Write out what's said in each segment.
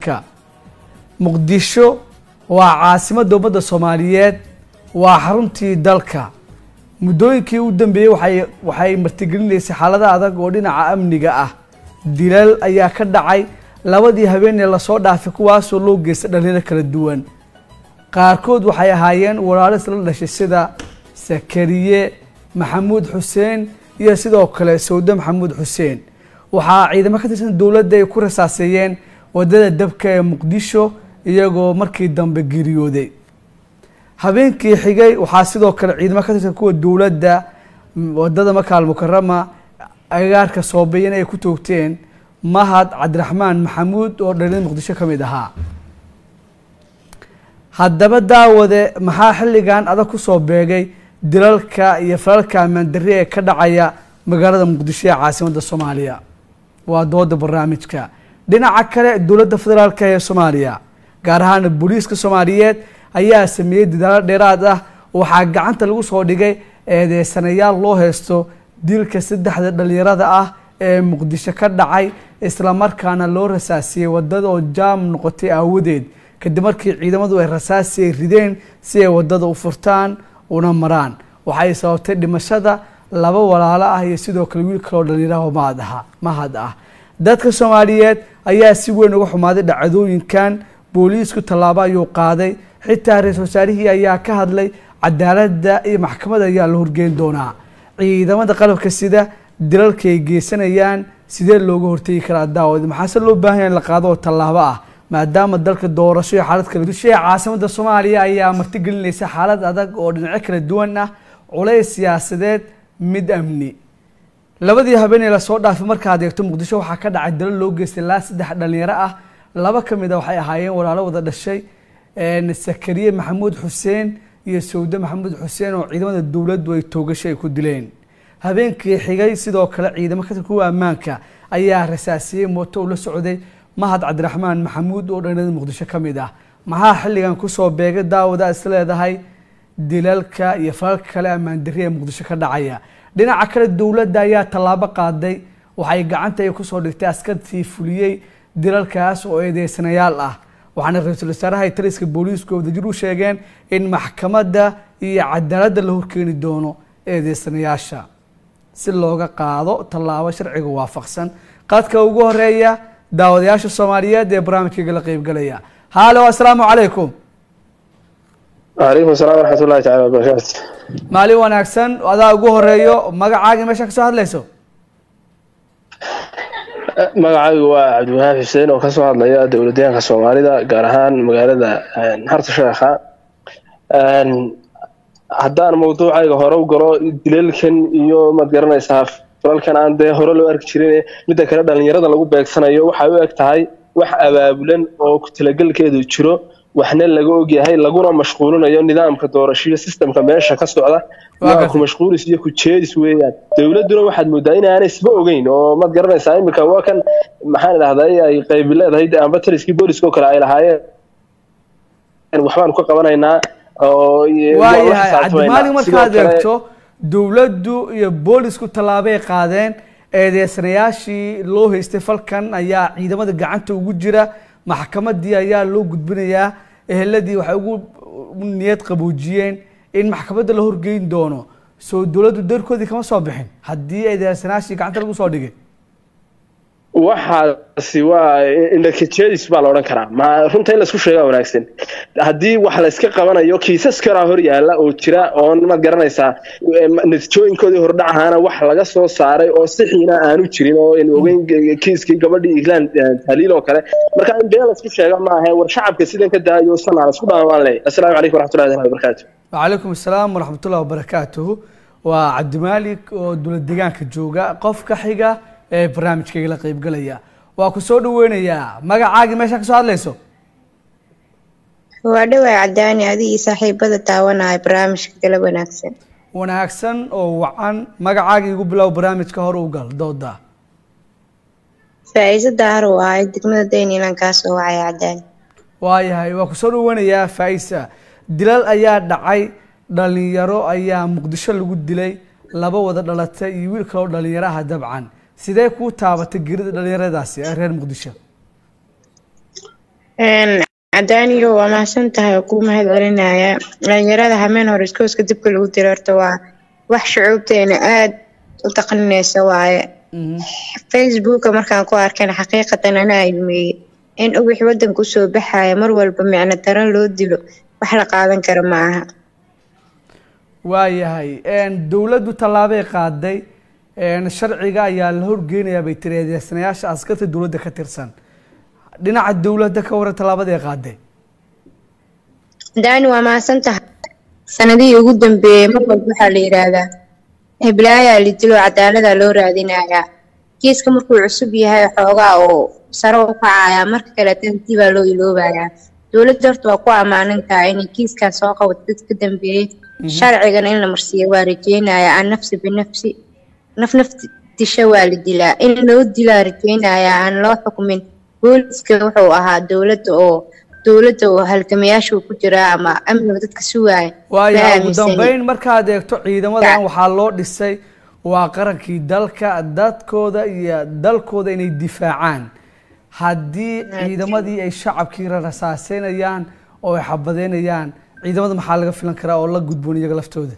muqdisho waa caasimadda ummadda soomaaliyeed waa xaruntii dalka muddooyinkii u dambeeyey waxay waxay martigelinaysay xaalada adag oo dhinaca amniga ah dilal ayaa ka dhacay labadii habeenee lasoo dhaafay kuwaasoo loo geystay dhalinyaro kala duwan qaarkood waxay ahaayeen walaalo isla dhashay sida sakariye maxamuud xuseen iyo sidoo kale sawde maxamuud xuseen waxaa ciidamo ka tirsan dowladda ay ku rasaaseeyeen wadada dabka ee muqdisho iyagoo markii dambe geeriyooday habeenkii xigay waxaa sidoo kale ciidamo ka tirsan kuwa dowladda wadada makaal mukarama agaarka soobeyan ay ku toogteen mahad cabdiraxmaan maxamuud oo dhalinyada muqdisho ka mid ahaa haddaba daawade maxaa xilligan adag kusoo beegay dilalka iyo falalka ammaandarri ee ka dhacaya magaalada muqdisho ee caasimadda soomaaliya waa dooda barnaamijka dhinaca kale dowladda federaalka ee soomaaliya gaar ahaan booliiska soomaaliyeed ayaa sameeyey dadaalo dheeraad ah waxaa gacanta lagu soo dhigay eedeysanayaal loo heysto dilka saddexda dhalinyarada ah ee muqdisho ka dhacay islamarkaana loo rasaasiyey wadada oo jaam noqotay aawadeed kadib markii ciidamadu ay rasaasi ay rideen si ay wadada u furtaan una maraan waxay sababtay dhimashada laba walaalo ah iyo sidoo kale wiil kaloo dhalinyaraha mahad aha mahad ah dadka soomaaliyeed ayaa si weyn uga xumaaday dhacdooyinkan booliisku tallaabo ayuu qaaday xitaa ra-iisul wasaarihii ayaa ka hadlay cadaaladda iyo maxkamadda ayaa la horgeyn doonaa ciidamada qalabka sida dilalka ay geysanayaan sidee looga hortegi karaa daawad maxaase loo baahanya in la qaado oo tallaabo ah maadaama dalka doorasho iyo xaalad kala dusha ee caasimada soomaaliya ayaa martigelinaysa xaalad adag oo dhinacyo kala duwan ah culays siyaasadeed mid amni labadii habeenee lasoo dhaafay markaad eegto muqdisho waxaa ka dhacay dalo loo geystay laa saddex dhalinyaro ah laba ka mid a waxay ahaayeen walaalo wada dhashay sakariye maxamuud xuseen iyo sawde maxamuud xuseen oo ciidamada dowladdu ay toogasho ay ku dileen habeenkii xigay sidoo kale ciidamo ka kuwa ammaanka ayaa rasaasiyey mooto uu la socday mahad cabdiraxmaan maxamuud oo dhallinyarada muqdisho ka mid ah maxaa xilligan kusoo beegay daawada is leedahay dilalka iyo falalka kale ammaandarri ee muqdisho ka dhacaya dhinaca kale dowladda ayaa tallaabo qaaday waxay gacanta ay kusoo dhigtay askartii fuliyey dilalkaas oo eedeysanayaal ah waxaana ra-iisul wasaaraha taliska booliisku wadajir u sheegeen in maxkamadda iyo cadaaladda la horkeeni doono eedeysanayaasha si looga qaado tallaabo sharciga waafaqsan qadka ugu horeeya daawadayaasha soomaaliyeed ee barnaamijkayga la qeybgalaya haalo assalaamu calaykum wacalaykum asalaam waraxmat ullahi tacala wabarakaatu maalin wanaagsan adaa ugu horeeyo magacaaga meesha kasoo hadlayso magacaygu waa cabdiwahaab xuseen oo kasoo hadlaya dowladyahanka soomaalida gaar ahaan magaalada harta sheekha haddaan mawduucayga hore u galo dilalkan iyo maad garanaysaa falalkan aan dee hore loo arki jirin midda kale dhalinyarada lagu beegsanayo waxay u eg tahay wax abaabulan oo ku talagelkeedu jiro waxna laga ogyahay laguna mashquulinayo nidaamka doorashiyo systemka meesha ka socda waa ku mashquulis iyo ku jeedis weeyaan dowladduna waxaad moodaa in aanay isba ogeyn oo maad garanaysaa iminka waa kan maxaan idhahday ay qaybi leedahay amba taliskii booliska oo kale ay lahaayeen waxbaanu ka qabanaynaa oo waayahay cabdimaalig markaad eegto dowladdu iyo boolisku tallaabay qaadeen eedeysanayaashii loo haystay falkan ayaa ciidamada gacanta ugu jira maxkamadii ayaa loo gudbinayaa eheladii waxay ugu niyad qaboojiyeen in maxkamadda la horgeyn doono soo dowladdu darkoodii kama soo bixin haddii eedeysanayaashii gacanta lagu soo dhigay waxaasi waa indhakajeedis baa la odhan karaa ma runta in laisku sheegaa wanaagsan haddii wax layska qabanayo kiisas kalaa hor yaala oo jira oon maad garanaysaa natiijooyinkoodii hordhac ahaana wax laga soo saaray oo sixiina aanu jirin oo n ogeyn kiiskii gabadhii iglaan tahliil oo kale marka in been laisku sheega maaha war shacabka sidan ka daayo sanaa laisku dhaamaan leh assalaamu calaykum waraxmatullahi taala wabarakaatu wacalaykum assalaam waraxmatullahi wabarakaatuhu waa cabdimaalik oo dowlad deegaanka jooga qofka xiga ee barnaamijkayga la qeybgalaya waa ku soo dhaweynayaa magacaagii meesha kasoo hadlayso waa dhawaa cadaani adigii saaxiibada taawanaya barnaamijka kala wanaagsan wanaagsan oo wacan magacaagii igu bilow barnaamijka hore u gal dooda faa-iiso daahar uu ahay degmada daynilan kaasoo wacaya cadaani waayahay waa kusoo dhaweynayaa faa-isa dilal ayaa dhacay dhalinyaro ayaa muqdisho lagu dilay laba wada dhalatay iyo wiil kaloo dhalinyaraha dabcan sidee kuu taabatay gerida dhalinyaradaasi ee reer muqdisho cadaaniyo waa mahadsan tahay oo kuu mahad celinaya dhalinyarada hameen hore iskooska dibka lagu diro horta waa wax shucuubteena aada u taqninaysa waaye facebooka markaan ku arkayna xaqiiqatan anaa ilmeeyey in uwix wadanka usoo baxaya mar walba micno daran loo dilo wax la qaadan kara ma aha waayahay dowladdu tallaabay qaaday sharciga ayaa la horgeynayaa bay tiri eedeysanayaasha askarta dowladda ka tirsan dhinaca dowladda ka waran tallaabadii qaaday daani waa mahadsan tahay sanadihii ugu dambeeyey mar walba waxaa la yidhaahdaa heblaayaa la dilo cadaaladaa loo raadinayaa kiiska markuu cusub yahay xoogaa oo sare u kacayaa marka kale tantii baa loo iloobayaa dowladda horta waa ku ammaanan tahay inay kiiskan soo qabato dad ka dambeeyey sharcigan in la marsiiyo waa rajeynaya aan nafsi binafsi naf naf disho waa la dilaa in loo dilaa rajeynaya aan loo xukumin booliska wuxuu ahaa dowladda oo dowladda oo halgamayaashu ku jiraa ama amniga dadka sugaaya waayahay ugu dambeyn markaad eegto ciidamadan waxaa loo dhisay waa qarankii dalka dadkooda iyo dalkooda inay difaacaan haddii ciidamadii ay shacabkii rasaaseynayaan oo ay xabadeynayaan ciidamada maxaa laga filan karaa oo la gudboon iyaga laftooda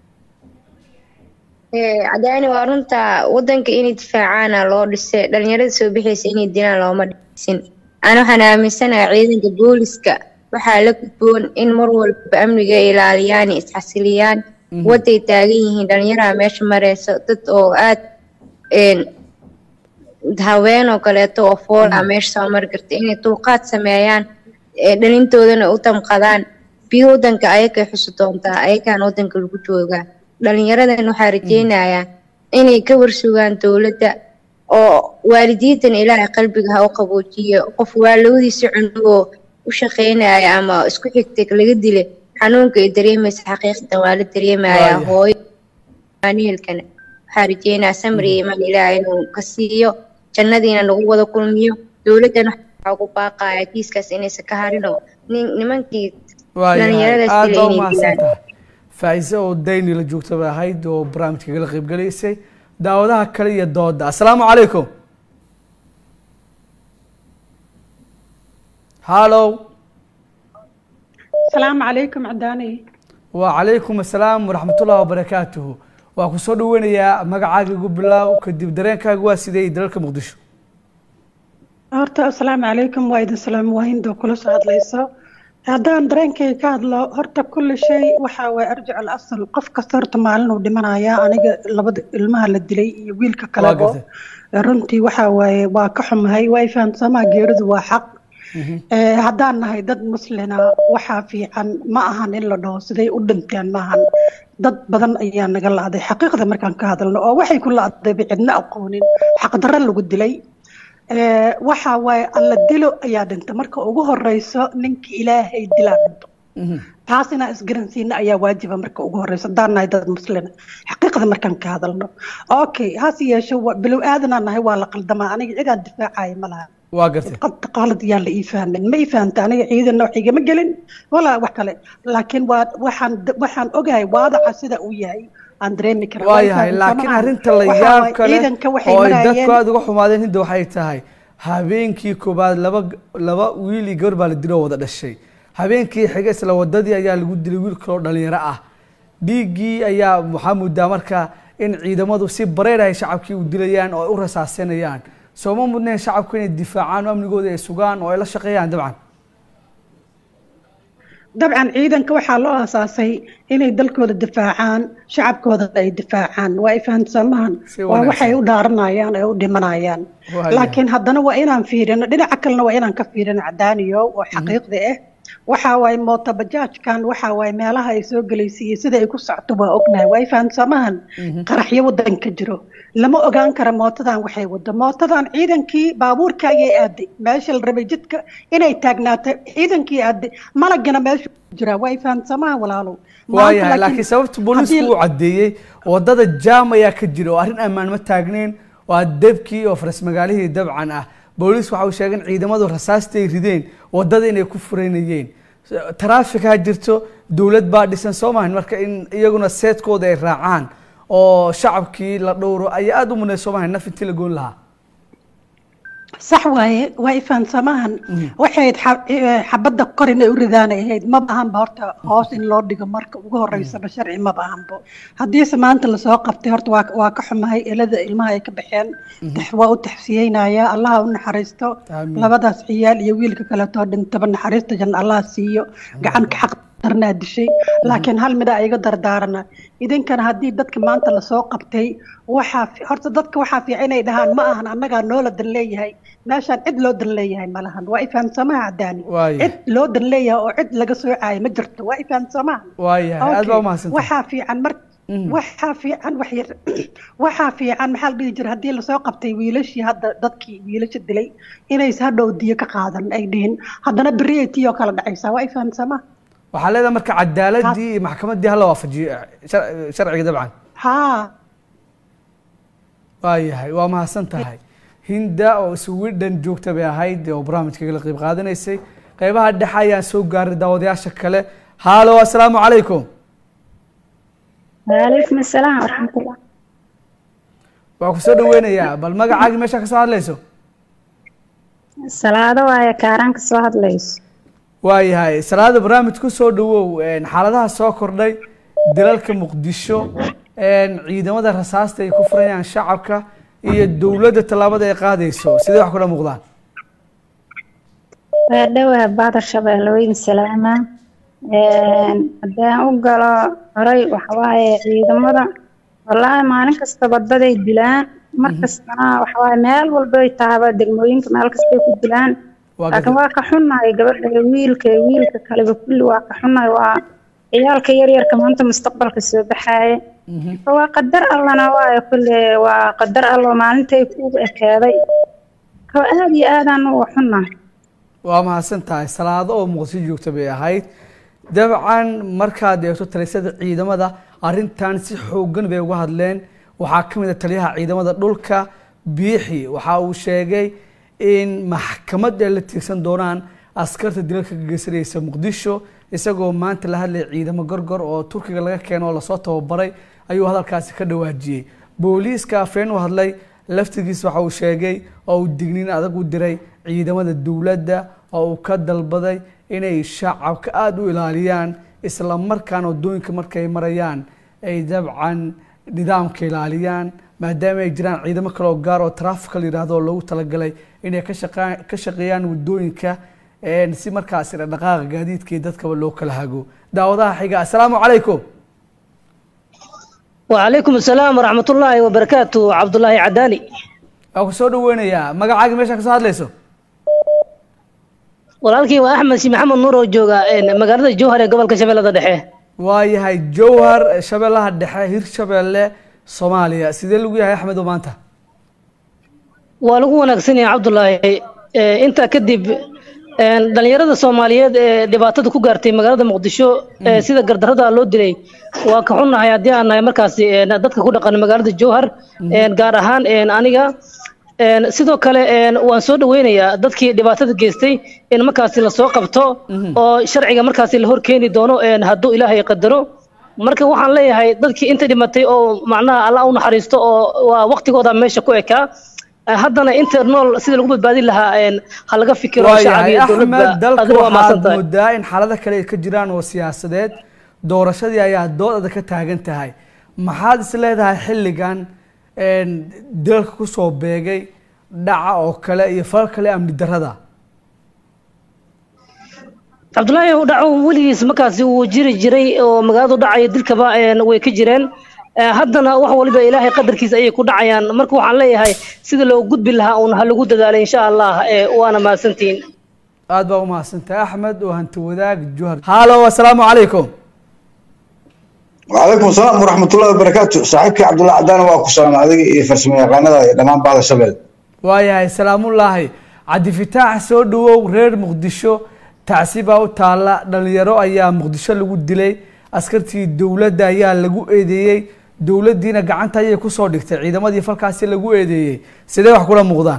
cadaani waa runta wadanka inay difaacaana loo dhisay dhalinyarada soo bixaysa inay dilaan looma dhisin aan waxaan aaminsanahay ciidanka booliska waxaa la gudboon in mar walba amniga ay ilaaliyaan isxasiliyaan waday taagan yihiin dhalinyaraha meesha mareyso dad oo aad haween oo kaleeto oo foola meesha soo mari karta inay dulqaad sameeyaan dhalintoodana u damqadaan biyo wadanka ayakay xusi doontaa ayakaan wadanka lagu joogaa dhalinyaradan waxaa rajeynayaa inay ka warsugaan dowladda oo waalidiintan ilaahay qalbiga ha u qaboojiyo qof waalawdiisa cunugoo u shaqeynaya ama isku xigtay laga dila xanuunka ay dareemaysa xaqiiqatan waa la dareemayaa hooyo neelkana waxaa rajeynayaa samri iman ilaahay inuu ka siiyo jannadiina nagu wada kulmiyo dowladdan waxaa ugu baaqaya kiiskaas inaysan ka harin oo nimankii dhalinyaradaas dila inay dilaan faa'iise oo dayni la joogta bay ahayd oo barnaamijka kala qaybgalaysay daawadaha kale iyo dooda assalaamu calaykum hallow asalaamu calaykum cadaani wacalaykum assalaam waraxmatullahi wabarakaatuhu waa ku soo dhaweynayaa magacaaga igu bilaaw kadib dareenkaaga waa sidee dalalka muqdisho horta asalaamu calaykum waa idin salaam waahindo kula soo hadlayso haddaan dareenkayga ka hadlo horta kulli shay waxa waye arjic al asal qof kasta horta maalin uu dhimanaya aniga labada ilmaha la dilay iyo wiilka kalebo runtii waxa waaye waa ka xumahay waa fahamsamaha geeridu waa xaq haddaan nahay dad muslina waxaa fiican ma ahan in la dhaho siday u dhinteen maahan dad badan ayaa naga la-day xaqiiqda markaan ka hadalno oo waxay ku la-dayba cidna aqoonin xaqdarro lagu dilay waxa waaye alla dilo ayaa dhinta marka ugu horeyso ninka ilaahay dilaa dhinto taas inaan isgaransiina ayaa waajiba marka ugu horeyso haddaan nahay dad muslina xaqiiqda markaan ka hadalno okay hase yeeshe bilow aadanaa nahay waa la qaldamaa aniga cidaan difaacaya ma laha waa gartay qad qaalad yaa la ii fahmin ma ii fahamta aniga ciidanna wax igama gelin walaa wax kale laakiin waa waxaan waxaan ogahay waadaca sida uu yahay aan dareemi karaa waayahay laakiin arrinta la yaab kale oo ay dadku aada uga xumaadeen hinda waxay tahay habeenkii koobaad laba laba wiil iyo gabar baa la diloo wada dhashay habeenkii xiga isla wadadii ayaa lagu dilay wiil kaloo dhalinyaro ah dhiiggii ayaa waxaa muddaa marka in ciidamadu si bareer ay shacabkii u dilayaan oo ay u rasaasanayaan sooma mudneen shacabku inay difaacaan oo amnigooda ay sugaan oo ay la shaqeeyaan dabcan dabcan ciidanka waxaa loo aasaasay inay dalkooda difaacaan shacabkooda ay difaacaan waa ay fahamsamahan waa waxay u dhaaranayaan ay u dhimanayaan laakiin haddana waa inaan fiirino dhinaca kalena waa inaan ka fiirino cadaaniyo oo xaqiiqda ah waxa waaye mootabajaajkan waxa waaye meelaha ay soo gelaysay iyo sida ay ku socto waa ognahay waa ay fahamsamahan qaraxyo wadanka jiro lama ogaan kara mootadan waxay wado mootadan ciidankii baabuurka ayay aaday meesha la rabay jidka inay taagnaato ciidankii aaday malagana meesha jira waa ay fahamsamahan walaalow waayahay laakiin sababta booliisku uu caddeeyey wadada jaam ayaa ka jira oo arrin ammaan ma taagneyn waa debkii oo faras magaalihii dabcan ah booliis waxa uu sheegay in ciidamadu rasaasta ay rideen wadada inay ku fureynayeen taraafik ha jirto dowlad baa dhisan soo maahan marka in iyaguna seedkooda ay raacaan oo shacabkii la dhowro ayaa aada u muneed soo maahan naf intii la goon lahaa sax waaye waa ifaansamahan waxay ahayd xa- eh, xabadda kor inay u ridaanay ahayd ma baahanba horta hoos in loo dhigo marka ugu horeysaba sharci ma baahanbo haddiise maanta lasoo qabtay horta waa waa ka xumahay elada ilmaha ay ka baxeen tax- waa u taxsiyeynaya allaha u naxariisto Amiin. labadaas ciyaal iyo wiilka kaleetoo dhintaba naxariista janna allaha siiyo gacan ka xaq darnaa dishay laakiin hal mida iga dardaarana idinkana haddii dadka maanta lasoo qabtay waxaa fi- horta dadka waxaa fiican inay dhahaan ma ahan annagaa noola dan leeyahay meeshaan cid loo dan leeyahay ma lahan waa ifahamsamaha cadaani Waayo. cid loo dan leeyahay oo cid laga soocaayo ma jirto waa ifahamsamaha waayahay aad baa umahadsantahay waxaa fiican mar waxaa fiican wax yar waxaa fiican maxaa la dhihi jira haddii lasoo qabtay wiilashii hadda dadkii wiilasha dilay inays hadhow diyo ka qaadan ay dhihin haddana beriyay tii oo kale dhacaysaa waa ifahamsamaha waxaa leedahay marka cadaaladii iyo maxkamaddii hala waafajiyo shar- sharciga dabcan haa waayahay waa mahadsan tahay hinda oo sweden joogta bay ahayd oo barnaamijka kala qayb qaadanaysay qeybaha dhexe ayaan soo gaaray daawadayaasha kale haalo assalaamu calaykum وعليكم السلام ورحمة الله waa ku soo dhaweynayaa bal magacaagii meesha ka soo hadlayso salaado waaye kaaraanka soo hadlayso waayahay salaada barnaamij ku soo dhawow een, xaaladaha soo kordhay dalalka muqdisho een, ciidamada rasaasta ay ku furayaan shacabka iyo dowladda tallaabada ay qaadayso sidee wax kula muuqdaan waa dhowaa baadar shabeellooyin salaama haddaan u galo horay waxawaaye ciidamada wallaahi maalin kastaba daday dilaan mar kastana waxawaaye meel walbay tahaba degmooyinka meel kastay ku dilaan Waa laakiin gad- waa ka xunnahay gabadha iyo wiilka iyo wiilka kaleba kulli waa ka xunnahay waa ciyaalka yaryarka maanta mustaqbalka soo baxaaya waa qadar allana waayo kulle waa qadar allo maalintay kugu ekaaday ko aad iyo aadaan uga xunnahay waa mahadsan tahay salaado oo muqdisho joogta bay ahayd dabcan markaad eegto talisada ciidamada arrintan si xoogan bay uga hadleen waxaa ka mid a taliyaha ciidamada dhulka biixi waxa uu sheegay in maxkamad ay la tiirsan doonaan askarta dilalka ka geysanaysa muqdisho isagoo maanta la hadlaya ciidamo gorgor oo turkiga laga keeno oo lasoo tababaray ayuu hadalkaasi ka dhawaajiyey booliiska afeen u hadlay laftigiis waxa uu sheegay oo uu digniin adag u diray ciidamada dowladda oo uu ka dalbaday inay shacabka aada u ilaaliyaan isla markaana waddooyinka markay marayaan ay dabcan nidaamka ilaaliyaan maadaama ay jiraan ciidamo kale oo gaar oo taraafika la yidhaahdo oo loogu talagalay inay ka shaqa- ka shaqeeyaan waddooyinka een, si markaasi dhaqaaqa gaadiidka iyo dadkaba loo kala hago daawadaha xiga assalaamu calaykum وعليكم السلام ورحمة الله وبركاته عبد الله عداني waa ku soo dhaweynayaa magacaaga meesha ka soo hadlayso walaalkii waa axmed si maxamed nuur oo jooga een, magaalada jowhar ee gobolka shabeellada dhexe waayahay jowhar shabeellaha dhexe hirshabeelle soomaaliya sidee lagu yahay axmed oo maanta waa lagu wanaagsan yahay cabdulaahi Ee, intaa kadib een, dhalinyarada soomaaliyeed ee dhibaatada ku gaartay magaalada muqdisho ee sida gardarada loo dilay waa ka xunnahay haddii aan nahay markaasi een, dadka ku dhaqan magaalada jowhar een, gaar ahaan een, aniga een, sidoo kale een, waan soo dhaweynayaa dadkii dhibaatada geystay in markaasi lasoo qabto oo sharciga markaasi la horkeeni doono een, hadduu ilaahay qadaro marka waxaan leeyahay dadkii inta dhimatay oo macnaha alla u naxariisto oo waa waqtigooda meesha ku ekaa Eh, haddana inta nool sida lagu badbaadin lahaa een, ha laga fikiro shacab waayahay iyo axmed dowladda dalka adina waa waxaad mahadsan tahay moodaa in xaalado kale ay ka jiraan oo siyaasadeed doorashadii ayaa doodada ka taagan tahay maxaad is leedahay xilligan een, dalka kusoo beegay dhaca oo kale iyo falal kale amni darada cabdullaahi u dhaco weligiis markaasi wuu jiri jiray oo magaaladu dhacaya dilkaba een, way ka jireen Eh, haddana wax waliba ilaahay qadarkiisa ayay ku dhacayaan marka waxaan leeyahay sida loo gudbi lahaa uun ha lagu dadaalay insha allah eh, waana mahadsantihiin aad baa umahadsantahay axmed oo hanti wadaag juhar haalo assalaamu calaykum وعليكم السلام ورحمة الله وبركاته صاحبك عبد الله عدان واكو سلام عليك إيه فرسمي قناة دمان بعض الشباب waayahay salaamullaahi cabdifitaax soo dhawow reer muqdisho tacsi baa u taalla dhalinyaro ayaa muqdisho lagu dilay askartii dowladda ayaa lagu eedeeyey dowladdiina gacanta ayay kusoo dhigtay ciidamadii falkaasi lagu eedeeyey sidee wax kula muuqdaan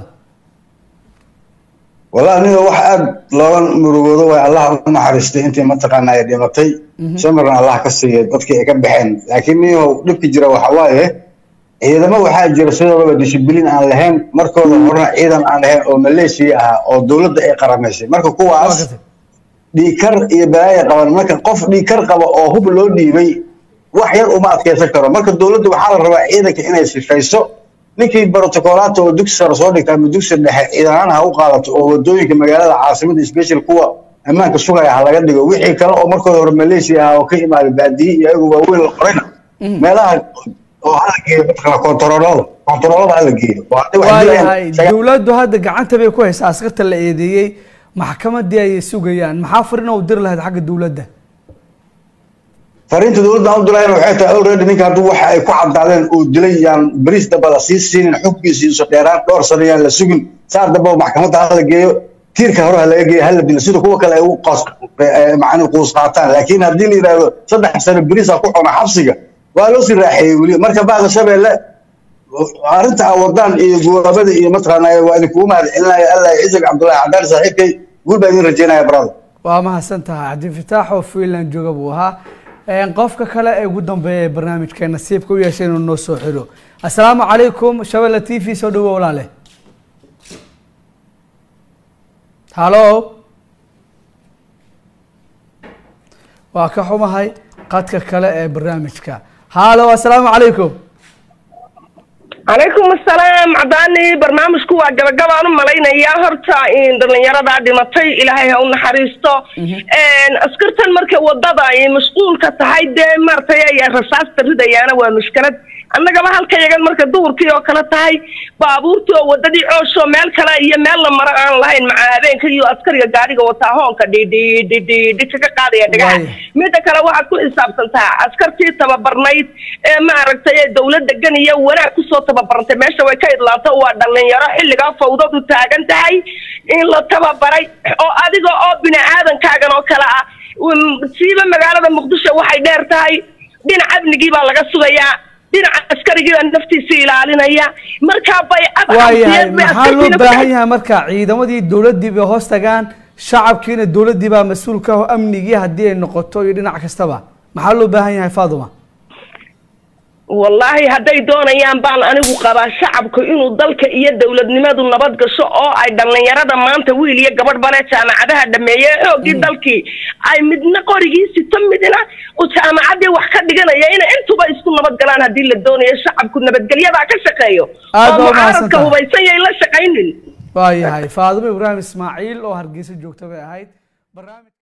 والله أنا واحد لون مرودو الله ما حرستي أنت ما تقنا يا دمتي سمرنا الله كسي بدك كم بحين لكن هو دبك جرا وحوايه ciidamo waxaa jira sidoodaba dishibilin aan lahayn markooda horena ciidan aan lahayn oo maleeshiya ahaa oo dowladda ay qaramaysay marka waa kuwaas gartay dhiikar iyo balaaya qaban marka qof dhiikar qaba oo hub loo dhiibay wax yar uma adkeysan karo marka dowladda waxaa la rabaa ciidanka inay sifayso ninkii protocolaata oo dugsi sare soo dhigta ama dugsi dhexe ciidanaan ha u qaadato oo wadooyinka magaalada caasimada special kuwa ammaanka sugaya ha laga dhigo wixii kale oo markooda hore maleeshiya ah oo ka imaaday baadiye iyo ayagu waaweyn la qorayna meelaha oo hala geeyo mataqana kontaroolada kontaroolada hala geeyo oo hadday wax waayahay dilayaan dowladdu hadda gacanta bay ku haysaa askarta la eedeeyey maxkamadii ayay sugayaan maxaa farin u diri lahayd xagga dowladda fariinta dowladda aan u dirayna waxay tahay already ninka hadduu waxa ay ku caddaadeen uu dilay yaan bariis damba la sii siinin xubkiisa iiso dheeraan dhowr sano yaan la sugin saar damba oo maxkamadda hala geeyo tiirka hore ha laga geeyo hala dilo sida kuwa kale ay u qaas macni quus qaataan laakiin haddii la yidhaahdo saddex sano bariis ha ku cuna xabsiga waa loo sii raaxeeyey weli marka bacda shabeelle arrinta aan wadaan iyo gowaabada iyo mataqaana waa idinkugu mahad celinaya allah ciisag cabdullaahi cadaali saaxiibkay guul baa idin rajeynaya brother waa mahadsan tahay cabdifitaax oo finland jooga buu ahaa Een, qofka kale ee ugu dambeeya ee barnaamijka nasiibka u yeeshay inuu noo soo xiro assalaamu calaykum shabelle t v soo dhawo walaale halo waa ka xumahay qadka kale ee barnaamijka halo assalaamu calaykum calaykum asalaam cadaani barnaamijku waa gabagabaan u malaynayaa horta in dhallinyaradaa dhimatay ilaahay ha u naxariisto askartan marka wadada ay mashquulka tahay dee maaragtay ay rasaasta ridayaana waa mushkilad annagaba halka yagan marka duhurkii oo kale tahay baabuurtii oo wadadii cooshoo meel kale iyo meel la maro aan lahayn maca habeenka iyo askariga gaariga wataa hoonka dhidhidhidhidhi kaga qaadaya dhagaxa Waayo. midda kale waxaad ku xisaabtantaa askartii tababarnayd ee maaragtay ee dowladda gan iyo wanaag kusoo tababarantay meesha way ka idlaanta waa dhalinyaro xilligaa fawdadu taagan tahay in la tababaray oo adiga oo bini aadankaagan oo kale ah um, siiba magaalada muqdisho waxay dheer tahay dhinac amnigii baa laga sugayaa dhinaca askarigii baa naftiisa ilaalinaya markaa bay waayahay adxamsiyeed bay maxaa loo askartiina ku baahan dhex yahay marka ciidamadii dowladdii bay hoos tagaan shacabkiina dowladdii baa mas-uul ka ah oo amnigii haddii ay noqoto iyo dhinac kastaba maxaa loo baahan yahay faaduma wallaahi hadday doonayaan baan anigu qabaa shacabku inuu dalka iyo dowladnimadu nabad gasho oo ay dhallinyarada maanta wiil iyo gabadh bale jaamacadaha dhameeye xoogii dalkii ay midna qorigii sito midna uu jaamacaddii wax ka dhiganaya inay intuba isku nabad galaan haddii la doonayo shacabku nabadgelyadaa ka shaqeeyo Aad oo baa u mucaaradka mahadsantahay. hubaysan yay la shaqaynin waayahay faaduma ibraahim ismaaciil oo hargeysa joogta bay ahayd barnaamij